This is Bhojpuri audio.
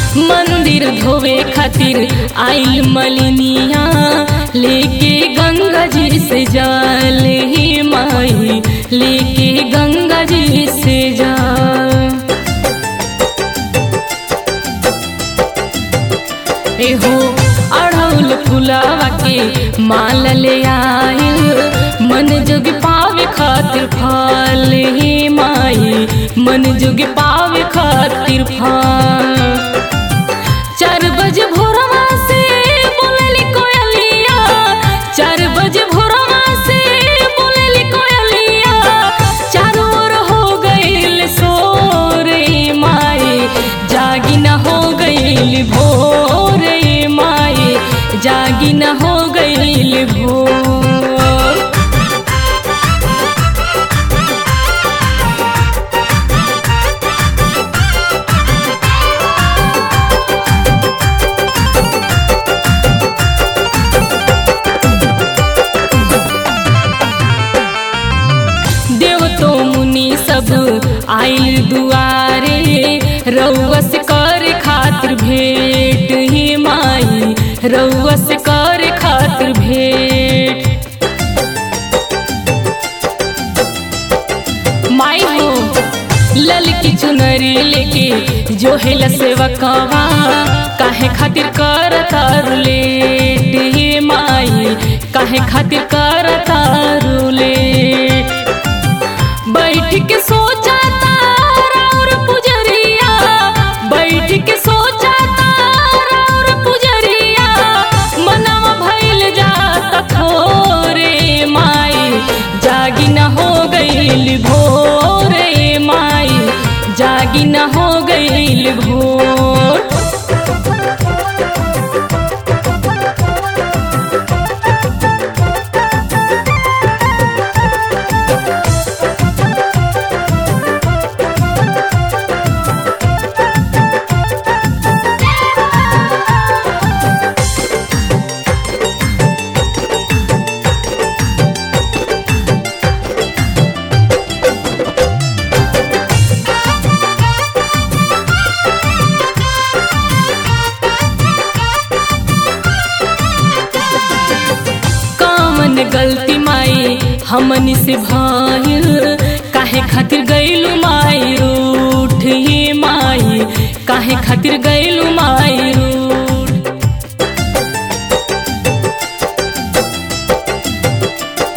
मंदिर धोवे खातिर आइल मलिनिया लेके गंगा जी से जाल ही माई लेके गंगा जी से जाल एहो अढ़ौल फुलावा के माल ले आयल मन जोग पावे खातिर फल हे माई मन जोग पावे खातिर फल चार बजे भोरवा से बोलेली कोयलिया चार बजे भोरवा से बोलेली कोयलिया चारों ओर हो गईल सोरे माई जागी न हो गईल भोरे माई जागी न हो गईल भोर देव तो मुनि सब आइल दुआरे रउस कर खातिर भेंट ही माई रउस कर खातिर भेंट माई हो लल की चुनरी लेके जो है सेवकवा काहे खातिर कर तारू लेट हे माई काहे खातिर कर तारू लेट बैठ के सोचा तारा और पुजरिया बैठ के सोचा तारा और पुजरिया मनवा भइल जाता थोरे माई जागी न हो गईल भोरे माई जागी न हो गईल भोर कामन गलती माई हमनी से भइल काहे खातिर गइलू माई रो